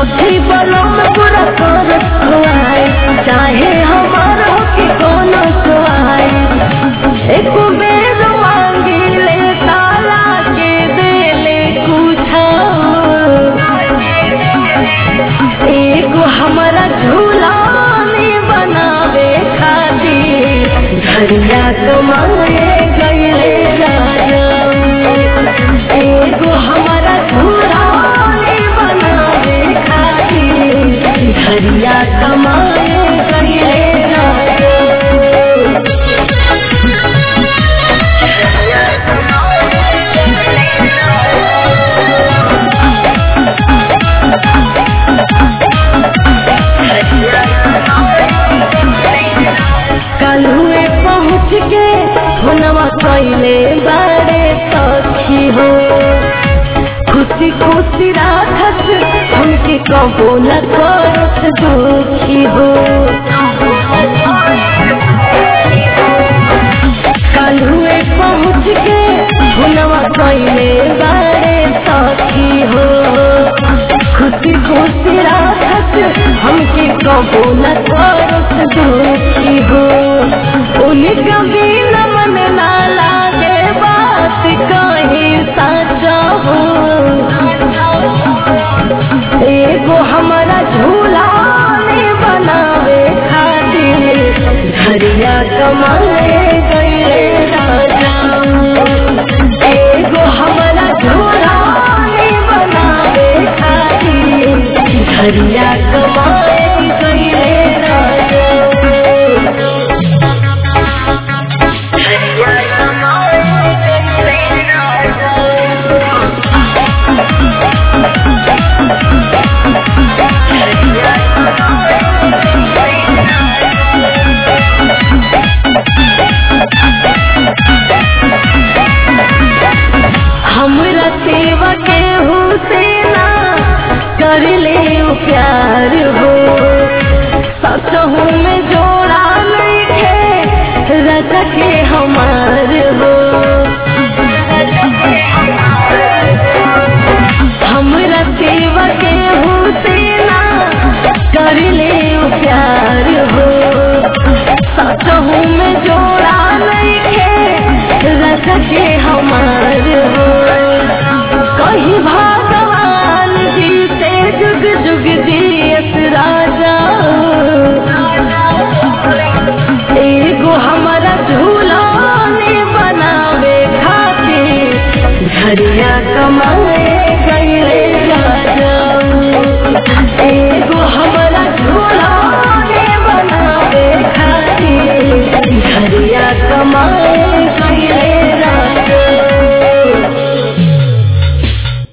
सखी बलम पूरा कर खुआई चाहे हमार हो कि कोनो सुआई एक बेर मांगी ले ताला के दे ले कुछ एगो हमारा झूला में बनावे खातिर घरिया कमाए गईले राजा एगो हमारा झूला में बनावे खातिर घरिया कमाए गईले राजा कलुए पहुँच के हुनवा कैले बारे सखी हो खुशी खुशी राखत हमके कबो न करत दुखी हो कलुए पहुँच के हुनवा कैले बारे सखी हो खुशी खुशी राखत हमके कबो न करत दुखी हो उनका बिना मन ना लागे बात कहीं साचा हो एगो हमारा झूला में बनावे खातिर घरिया कमाए गए राजा एगो हमारा झूला में बनावे खातिर घरिया कमाए गए राजा हमरा सेवा के हुसेना कर ले उ प्यार हो सचहू में जोड़ा नहीं के रच के हमार हो हमरा सेवा के हुसेना कर ले उ प्यार हो सचहू में जोड़ा नहीं के रच के हमार हो कहीं भगवान जी से जुग जुग